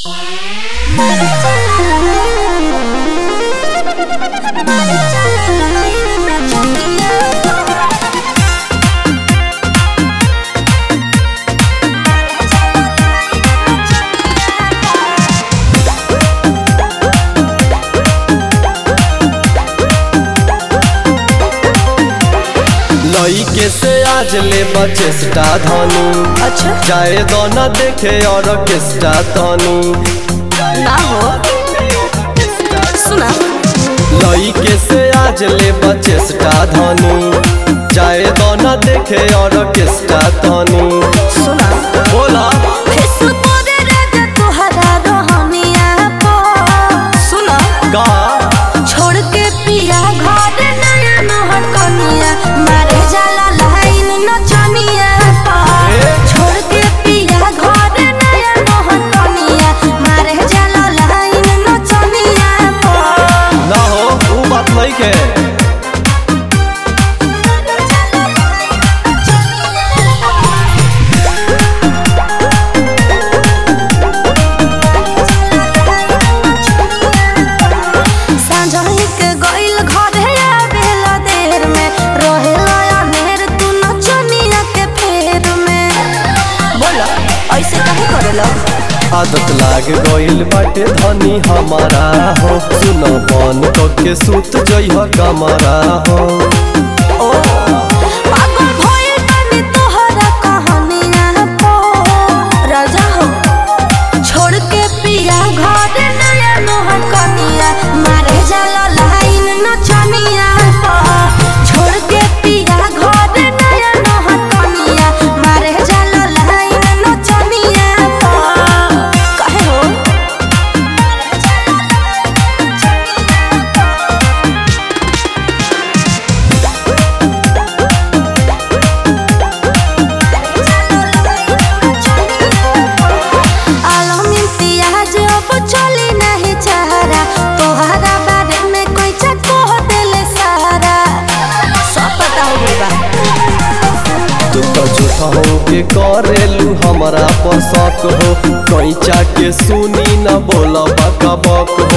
लइके से आज ले बचेस्टा धनु अच्छा चाहे दोना देखे और केस्टा तनु ना हो सुना लइके से आज ले बचेस्टा धनु चाहे दोना देखे और केस्टा तनु सुना बोला फिस तोरे राजा तोहरा रहनिया पो सुना का छोड़ के पिया घर नया नहर कनिया मारे जाला लाइन नचनिया पा छोड़ के पिया घर नया नहर कनिया मारे जाला लाइन नचनिया पा ना हो वो बात नहीं के सांझही के गइल घरे आवेला देर में रहेला अनेर तू नचनिया के फेर में बोला ऐसे काहे करेला आदत लाग गइल बाटे धनी हमारा हो सुन बन के सूत जइह कमरा हो ओ पागल भइल बानी तोहरा कहानिया पो राजा हो छोड़ के पिया घर नया नोहर कनिया मारे जाला लाइन नचनिया पो छोड़ के पिया घर नया नोहर कनिया मारे जाला लाइन नचनिया पो काहे हो मारे जाला लाइन नचनिया पो आलमी पियाज अब चली नहीं चाहरा तोहरा बारे में कोई चको दिल सारा सब पता हो गई बा तू तो झूठा हो के करेलू हमारा पर शक हो कैचा के सुनी न बोला बक बक